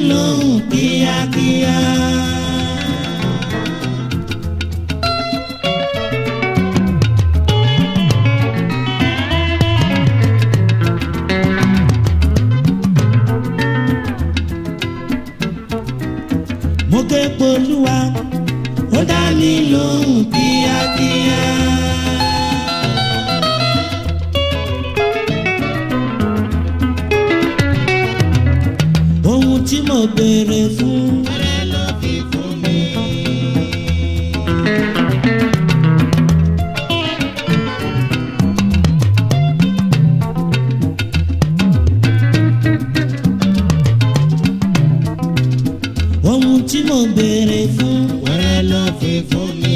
lóhùn kíákíá. mo ké polúwa ó dá mi lóhùn kíákíá. ohun tí mo béèrè fún. Wẹ́rẹ́ ló fi fún mi. ohun tí mo béèrè fún. Wẹ́rẹ́ ló fi fún mi.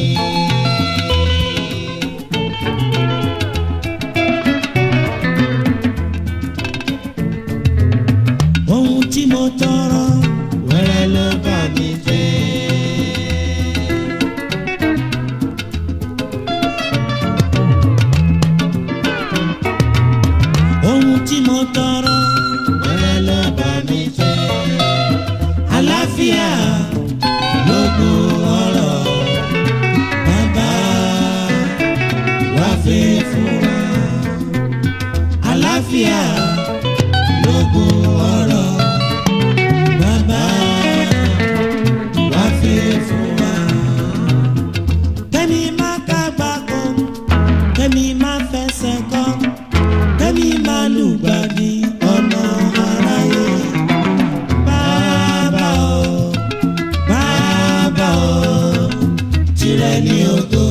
ohun tí mo tọrọ. Wẹ́rẹ́ ló bá mi jẹ́. ohun tí mo tọrọ. Wẹ́rẹ́ ló bá mi jẹ́. àlàáfíà lógún ọrọ̀ bàbá wá fi fún wa. àlàáfíà lógún ọrọ̀ bàbá wá fi fún wa. kẹ́mi má kágbá kan kẹ́mi má fẹsẹ̀ kọ́ kẹ́mi má lùgbàdì ọ̀nà aráyé. Bàbá o, bàbá o, tirẹ̀ ni ògo.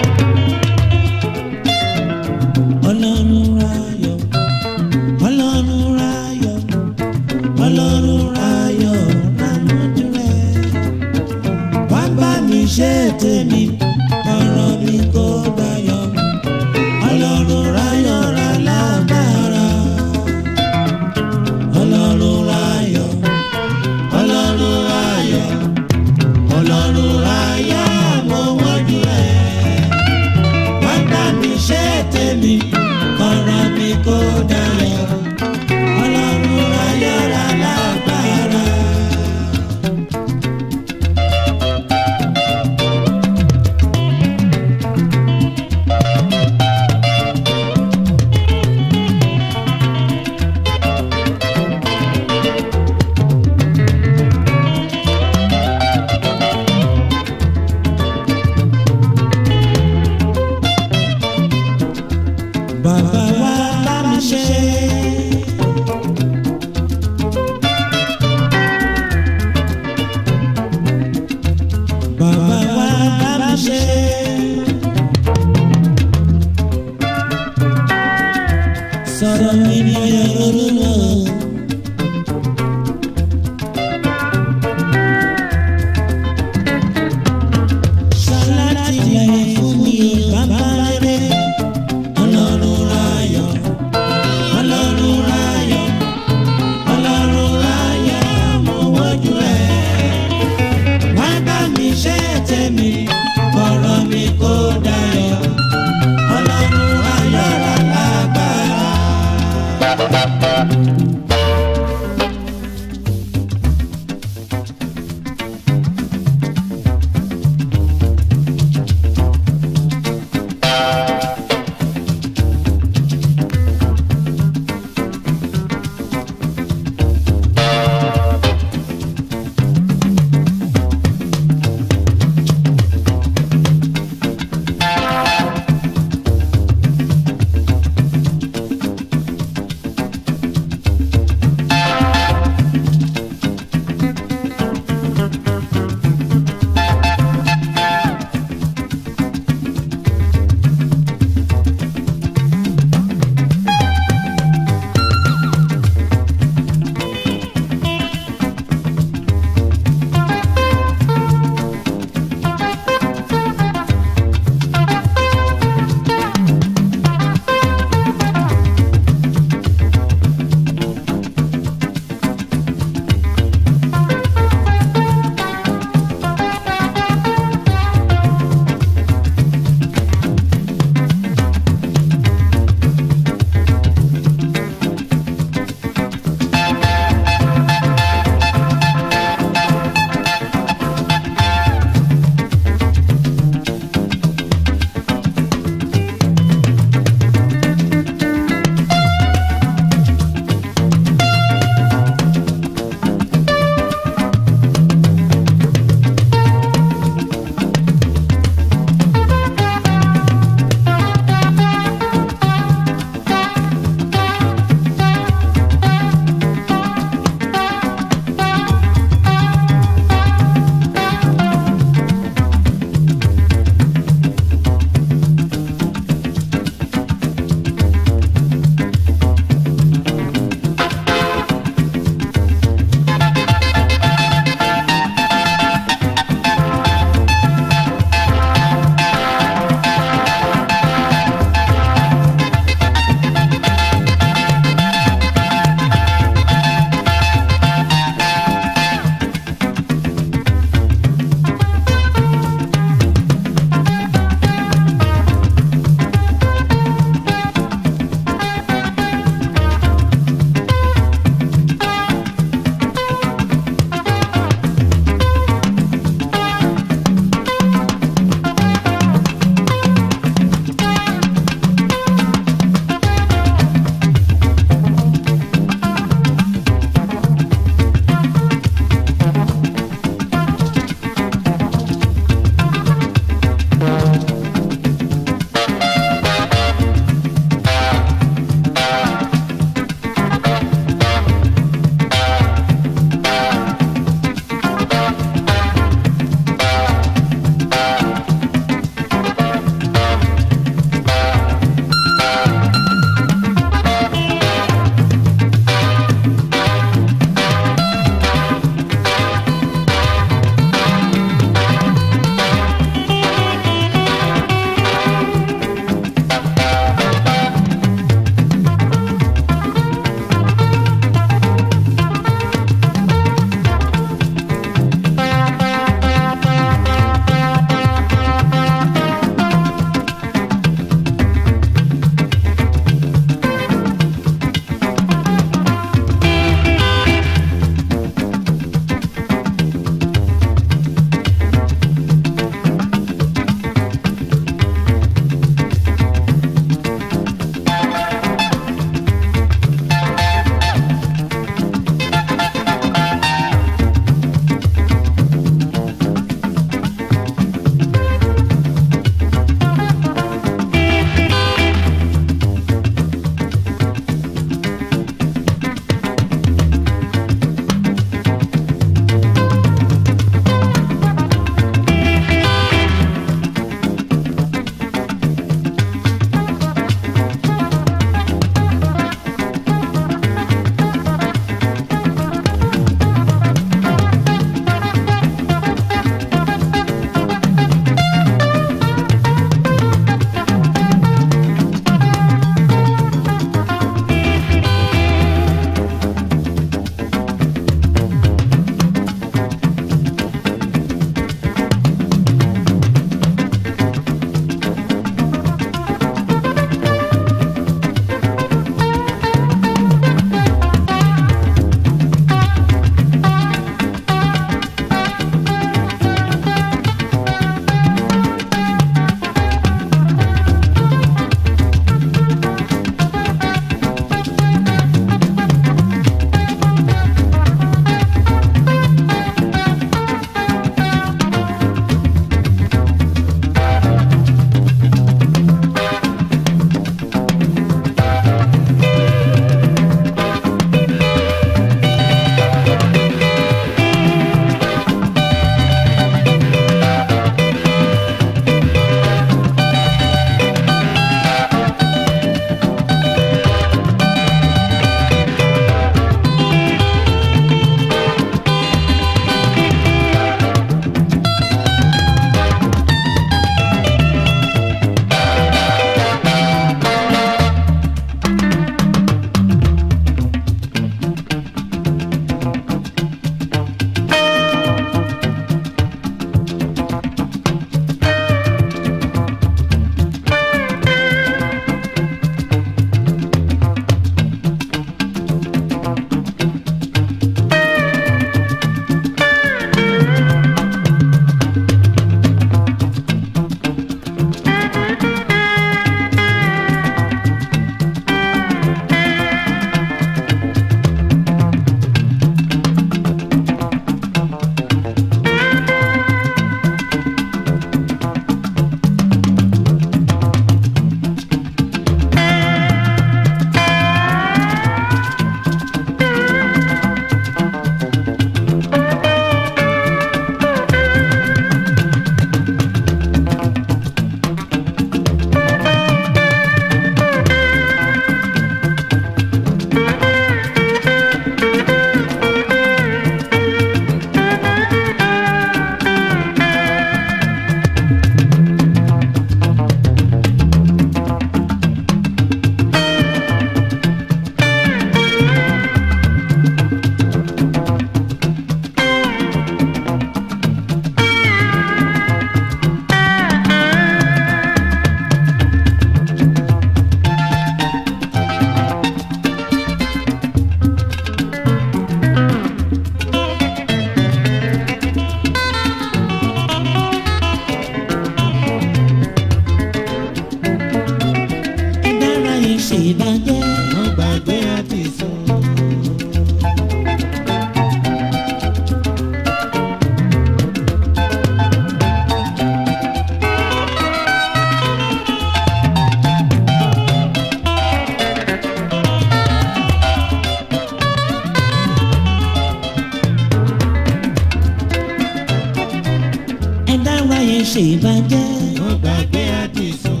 ṣe ìbàjẹ́. mo gbàgbé àdìsùn.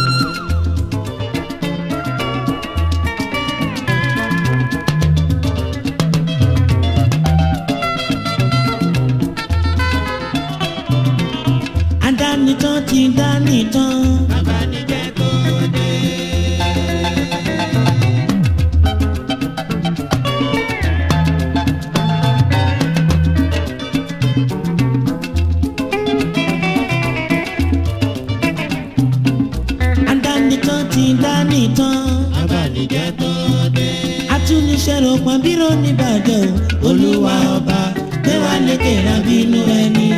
adánitán ti dánitán. abánijẹ́ tó dé. adánitán ti dánitán. abánijẹ́ tó dé. atúniṣẹ́ ló pọn bírò níbàjẹ́ o. olúwa ọba gbé wa lékè rábínú ẹni.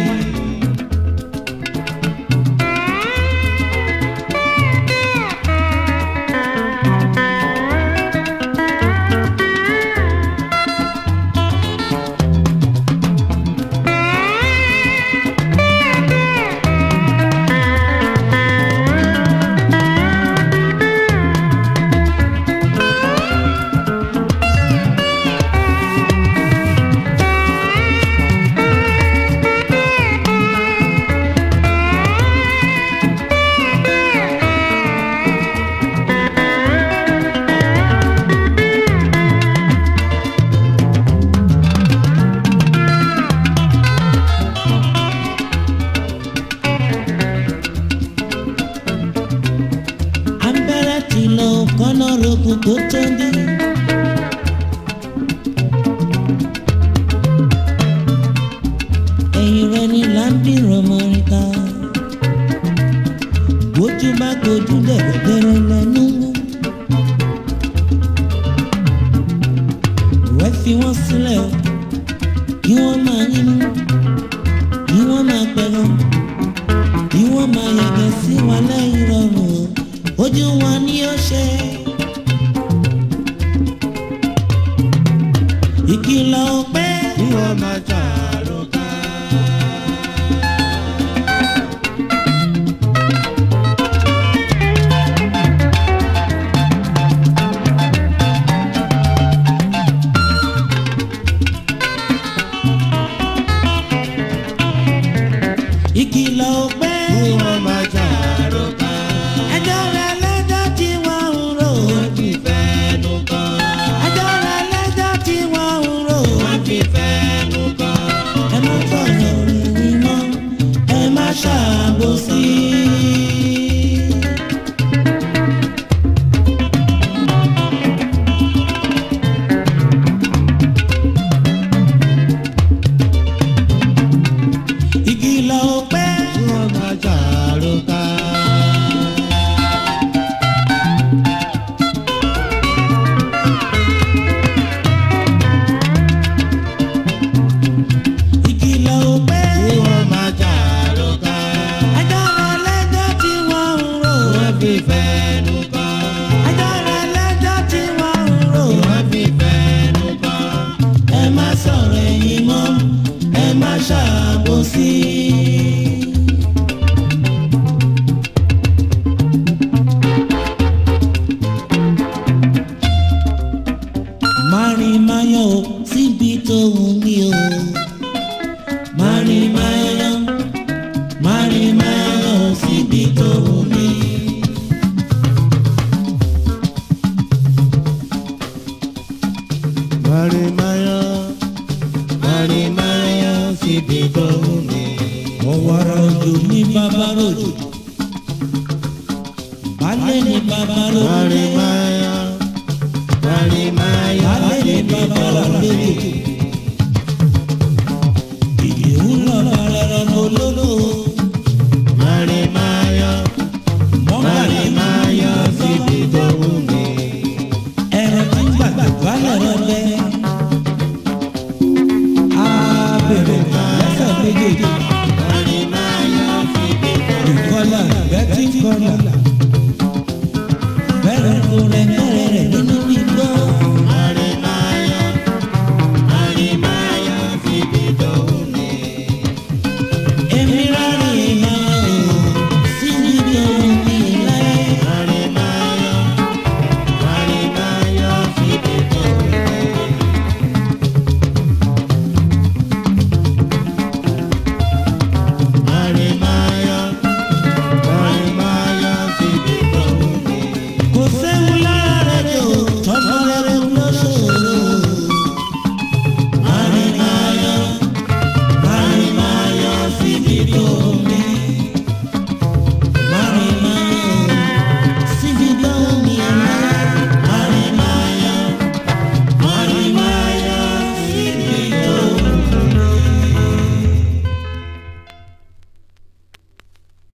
abẹ́rẹ́ ti lọ kọ́nà rogun kó tó dé. ẹ̀yìn rẹ̀ ni láńbí rọmọríta. bójú bá kojú dẹ̀rẹ̀dẹ̀rẹ̀ lẹ́nu wú. rẹ̀ fi wọ́n sílẹ̀ o kí wọ́n máa yínú kí wọ́n máa pẹ̀lú kí wọ́n máa yẹ̀gẹ̀ sí wa lẹ́yìn rọrùn o ojú wọn ni ó ṣe. ìkìlọ̀ pé kí wọ́n máa ṣàrò ká. ìkìlọ̀ pé kí wọ́n máa ṣàrò ká. ẹjọ́ rẹ̀ lẹ́jọ́ tí wọ́n ń rò. wọ́n fi fẹ́nu kan. ẹjọ́ rẹ̀ lẹ́jọ́ tí wọ́n ń rò. wọ́n fi fẹ́nu kan. ẹ má sọ̀rọ̀ ìrìn mọ́ ẹ má ṣàbòsí. ìkìlọ̀ pé kí wọ́n máa ṣàrò ká. ìkìlọ̀ pé kí wọ́n máa ṣàrò ká. ẹjọ́ rẹ̀ lẹ́jọ́ tí wọ́n ń rò. wọ́n fi fẹ́nu kan. ẹjọ́ rẹ̀ lẹ́jọ́ tí wọ́n ń rò. wọ́n fi fẹ́nu kan. ẹ má sọ̀rọ̀ ẹ̀yìn mọ́ ẹ má ṣàbòsí. Mari mayo síbi tó wù mí o. Mari mayo, mari mayo síbi tó wù mí. Marimayo, Marimayo, síbi tó wù mí. ọ̀wàrà òjò ní bàbá rojò balẹ̀ ní bàbá rojò Marimayo, Marimayo, balẹ̀ ní síbi bàbá tó wù rojò mí. ìdè ń lọ balẹ̀ rọ̀nà olólo Marimayo, mọ́kàlẹ́ Marimayo, síbi tó wù mí. ẹ̀rọ tí ń gbàgbà balẹ̀ rọ̀bẹ. abẹ̀rẹ̀ lẹ́sẹ̀ méjèèjì Marimayo, síbi tó wù mí. ìkọlà bẹ́tí kọlà bẹ́rẹ̀ kó rẹ̀ kẹ́rẹ̀ rẹ̀ nínú igbó.